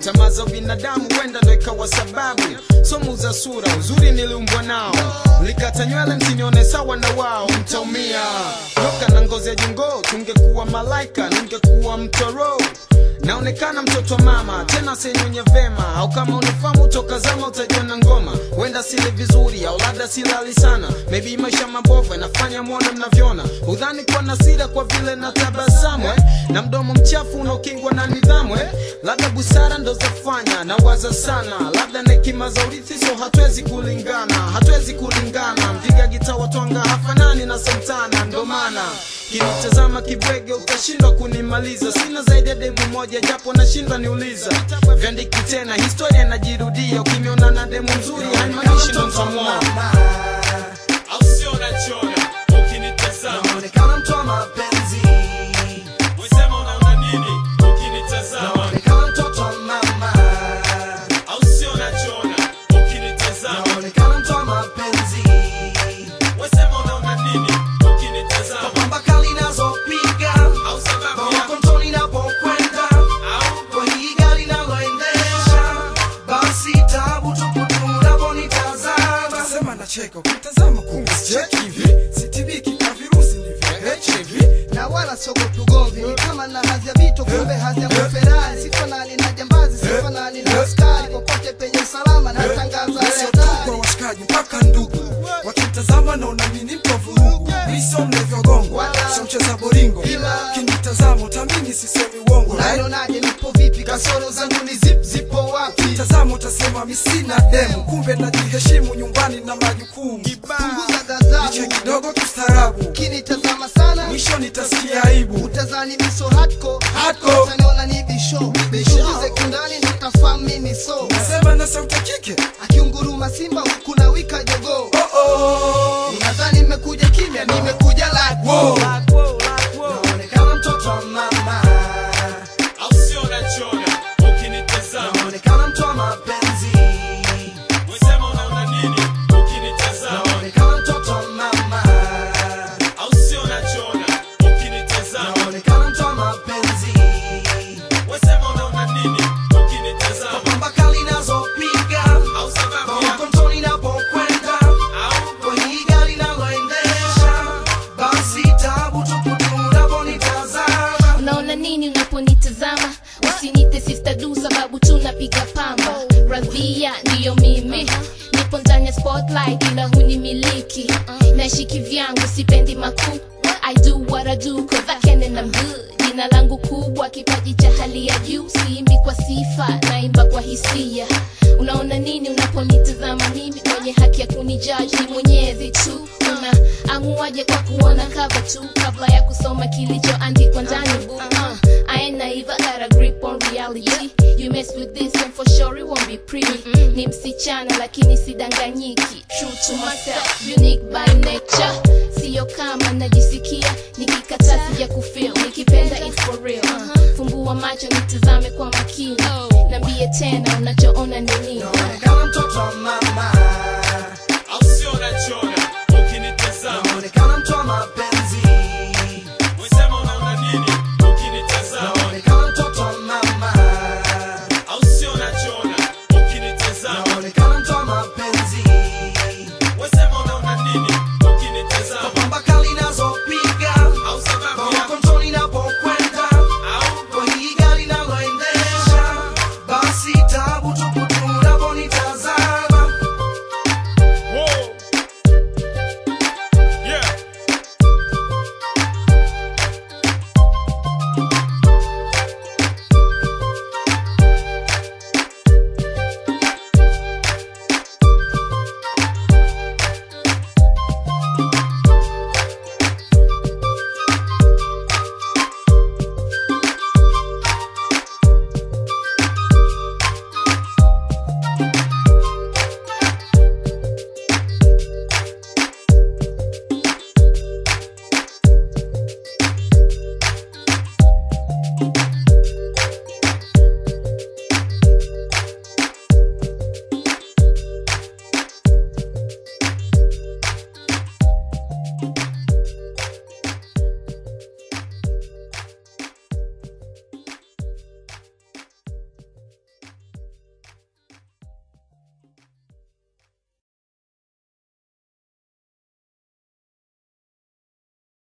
tamaa za binadamu huenda ndo ikawa sababu somu za sura uzuri niliumbwa nao mlikata nywele msinione sawa na wao mtaumia toka na ngozi ya jongoo tungekuwa malaika ningekuwa mtoro naonekana mtoto wa mama tena senywenye vema au kama unifamu toka zama utajiona ngoma huenda sile vizuri au labda silali sana maybe maisha mabovu yanafanya mwone mnavyoona udhani kwa nasira kwa vile na tabasamu eh? na mdomo mchafu unaokingwa na nidhamu eh? labda busara ndo zafanya na waza sana labda na hekima za urithi so hatuwezi kulingana hatuwezi kulingana mpiga gita watwanga hafanani na santana ndo maana kinitazama kibwege utashindwa kunimaliza sina zaidi ya demu moja japo nashindwa niuliza vyandiki tena historia inajirudia ukimiona na demu mzuri haimaanishi ndo ntamwoa au sio unachona ukinitazama Naonekana mtu wa mapenzi, wesema unaona nini ukinitazama naonekana mtoto wa mama, au sio unachona ukinitazama naonekana mtu wa mapenzi, wesema unaona nini ukinitazama pamba kali nazopiga, au sababu mama ya kontoni napokwenda, au kwa hii gari naloendesha, basi tabu tupu tu unaponitazama. Nasema nacheka ukitazama kumbe sicheki hivi sitibiki na virusi ni vya HIV na wala siogopi ugomvi ni kama na hadhi ya vito kumbe hadhi ya Ferrari sifanani na jambazi sifanani na askari popote penye usalama na tangaza sio tu kwa hatari washikaji mpaka ndugu wakitazama naona mimi ni mtu wa vurugu mi sio mlevyogongo sio mcheza boringo Ila- kinitazama utamini sisemi uongo right? unanionaje nipo vipi kasoro zangu ni zip zipo wapi tazama utasema mi sina demu kumbe najiheshimu nyumbani na majukumu punguza niche ghadhabu kidogo kistaarabu kinitazama sana mwisho nitasikia aibu utazani miso hatko Hardcore. utaniona ni bisho bishuguze kindani nitafahamu mimi so nasema na sauti ya kike akiunguruma simba huku na wika jogoo oh oh. unadhani nimekuja kimya nimekuja like Wow. Naonekana mtoto wa mama, au sio unachona ukinitazama naonekana mtu wa mapenzi, wesema unaona nini ukinitazama naonekana mtoto wa mama, au sio unachona ukinitazama naonekana mtu wa mapenzi, wesema unaona nini ukinitazama pamba kali nazopiga, au sababu mama ya kontoni napokwenda, au kwa hii gari naloendesha, basi tabu tupu tu unaponitazama. unaona nini unaponitazama usinite sister du sababu tunapiga pamba radhia ndiyo mimi nipo ndani ya spotlight ila hunimiliki nashiki vyangu sipendi makuu I do what I do cause I can and I'm good jina langu kubwa kipaji cha hali ya juu siimbi kwa sifa naimba kwa hisia unaona nini unaponitazama mimi mwenye haki ya kunijaji ni mwenyezi tu una amuaje kwa kuona cover tu kabla ya kusoma kilichoandikwa ndani book uh, I ain't naive, I got a grip on reality You mess with this and for sure it won't be pretty Ni msichana lakini sidanganyiki True to myself, unique by nature Sio kama najisikia nikikataa sija kufeel Nikipenda it's for real uh, Fumbua macho nitazame kwa makini Nambie tena unachoona ni nini